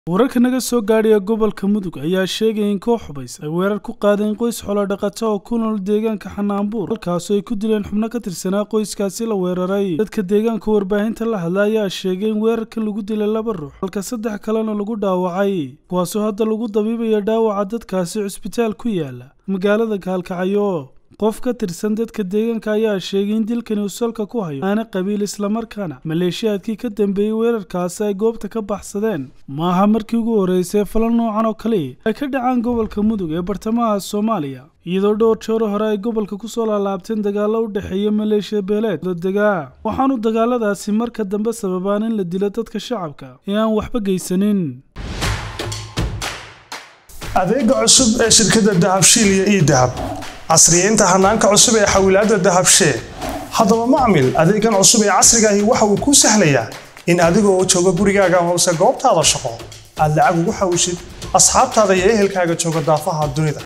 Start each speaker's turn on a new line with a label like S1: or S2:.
S1: wararka naga soo gaadhaya gobolka mudug ayaa sheegaya in koox xubays ay weerar ku qaadeen qoys xoolodhaqato oo ku nool deegaanka xanaanbuur halkaasoo ay ku dileen xubno ka tirsanaa qoyskaasi la weeraray dadka deegaanka warbaahinta la hadla ayaa sheegay in weerarkan lagu dilay laba ruux halka saddex kalena lagu dhaawacay kuwaasoo hadda lagu dabiibaya dhaawaca dadkaasi cusbitaal ku yaala magaalada gaalkacyo qof ka tirsan dadka deegaanka ayaa sheegay in dilkani uu salka ku hayo aana qabiil islamarkaana maleeshiyaadkii ka dambeeyey weerarkaasi ay goobta ka baxsadeen maaha markii ugu horreysay falan noocan oo kale ay ka dhacaan gobolka mudug ee bartamaha soomaaliya iyadoo dhowr jeero hore ay gobolka kusoo laalaabteen dagaallo u dhexeeya maleeshiya beeleed la degaa waxaanu dagaaladaasi marka dambe sababaan in la dilo dadka shacabka ee aan waxba geysanin
S2: adeega cusub ee shirkadda dahabshiil iyo ii dahab casriyeynta hanaanka cusub ee xawilaadda dahabshee haddaba macmil adeegan cusub ee casrigaahi waxa uu kuu sahlayaa in adigoo jooga gurigaaga hoose goobtaada shaqo aad lacag ugu xawishid asxaabtaada iyo ehelkaaga jooga daafaha dunida